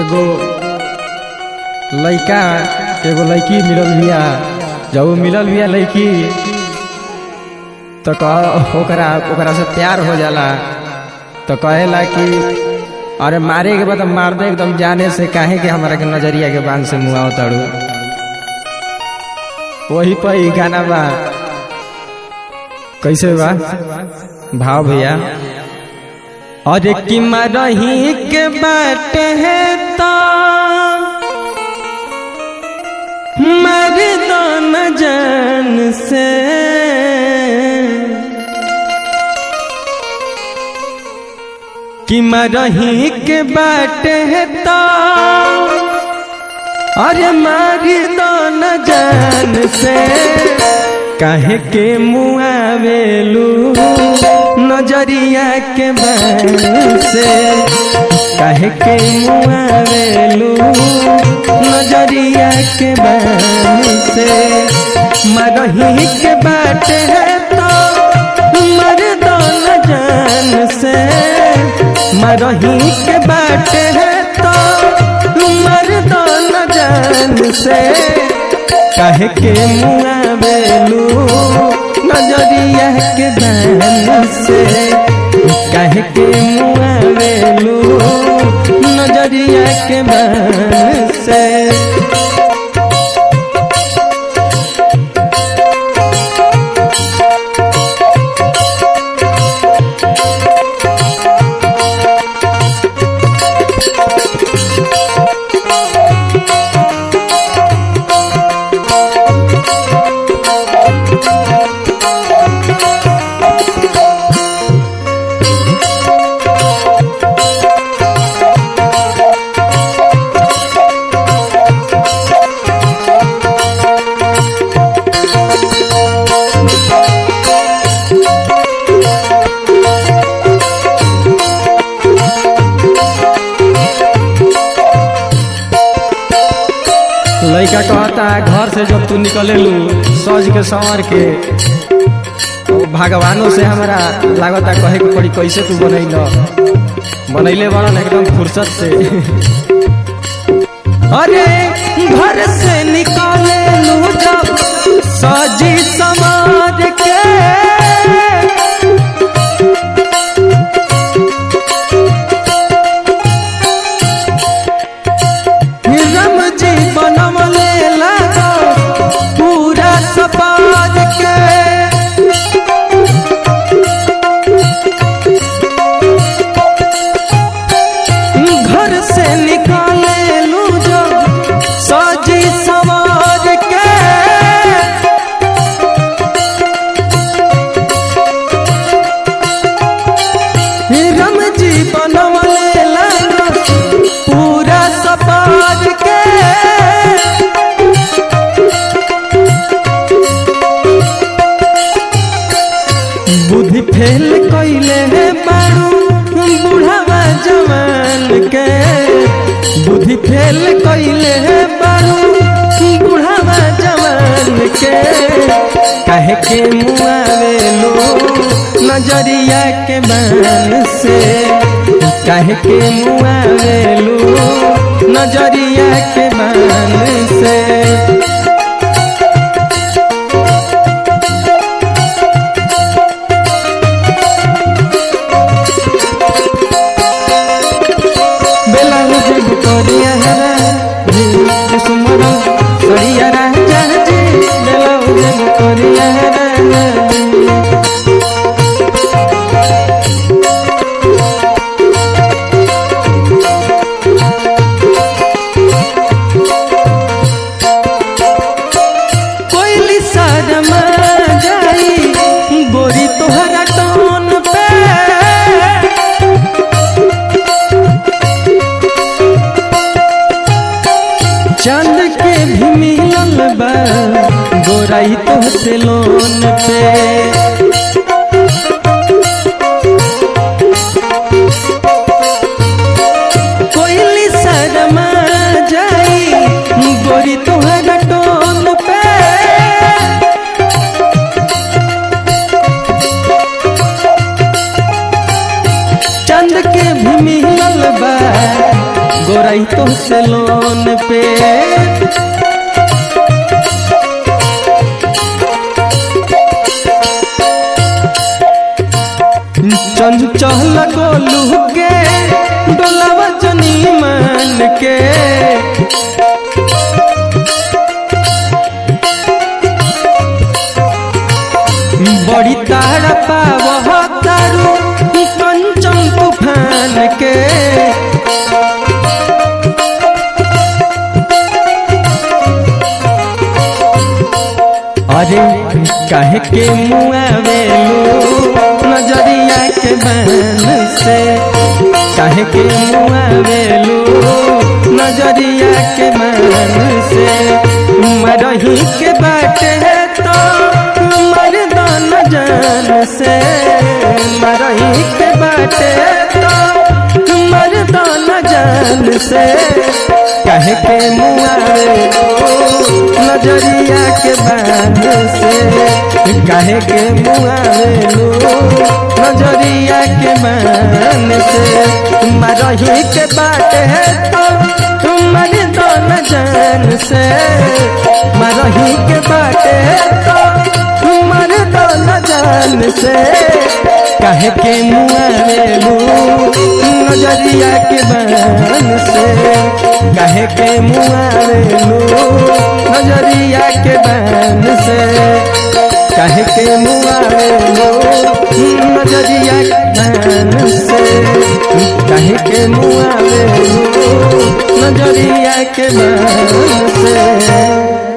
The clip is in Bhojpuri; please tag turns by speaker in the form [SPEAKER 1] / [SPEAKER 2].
[SPEAKER 1] एगो लइका एगो लड़की मिलल बिया जब उ मिलल बिया लड़की तो कह ओकरा ओकरा से प्यार हो जाला तो कहेला कि अरे मारे के बाद मार दे एकदम जाने से काहे के हमारा के नजरिया के बांध से मुआव तड़ू वही पर ही गाना बा कैसे बा भाव भैया अरे कि मरही के बाटे है तो मर दो न जान से कि मरही के बाटे है तो अरे मार दो न जान से काहे के मुआवेलू नजरिया के बान से काहे के मुआवेलू नजरिया के बान से मरही के बाटे है तो मर दो न जान से मरही के बाटे है तो मर दो न जान से काहे के मुआवेलू नजरिया के बान से काहे के मुआवेलू नजरिया के बान से लड़का कहता घर से जब तू निकले लू सज के संवर के तो भगवानों से हमारा लागता कहे के पड़ी कैसे तू बनैल बनैले बनल एकदम फुर्सत से अरे घर से निकले लू जब सजी समाज के रम जी बनमले लगो पूरा समाज के घर से निकाले लू जो सजी समाज के रम जी बनमले लगो पूरा समाज के बुद्धि फेल कैले है बारू बुढ़ावा जवान के बुद्धि फेल कैले है बारू बुढ़ावा जवान के काहे के मुआवेलो नजरिया के बान से काहे के मुआवेलो नजरिया के बान से बेलाउज भितरिया हरा सुमर सरिया राजा जी बेलाउज भितरिया हरा कोयली शर्मा जाई गोरी तोहरा टोन पे चांद के भी मिलल बा गोराई तो से लोन पे कोयली शर्मा जाई गोरी तोहरा टोन पे चंद के भी मिलल बा गोराई तो से लोन पे चंचल गोलू के डोलावा जनी मान के बड़ी तारा पाव तारू कंचन तूफान के अरे काहे के मुआवेलू नजरिया के बान से काहे के मुआवेलू नजरिया के बान से मरही के बाटे तो मर दान जान से मरही के बाटे तो मर दान जान से काहे के मुआवेलू नजरिया के बान से काहे के मुआवेलू नजरिया के बान से मरही के बाटे तो तुम्हारे दोन जान से मरही के बाटे तो तुम्हारे दोन जान से काहे के मुआवेलू नजरिया के बान से काहे के मुआवेलू नजरिया के बान से काहे के मुआवेलू नजरिया के बान से काहे के मुआवेलू नजरिया के बान से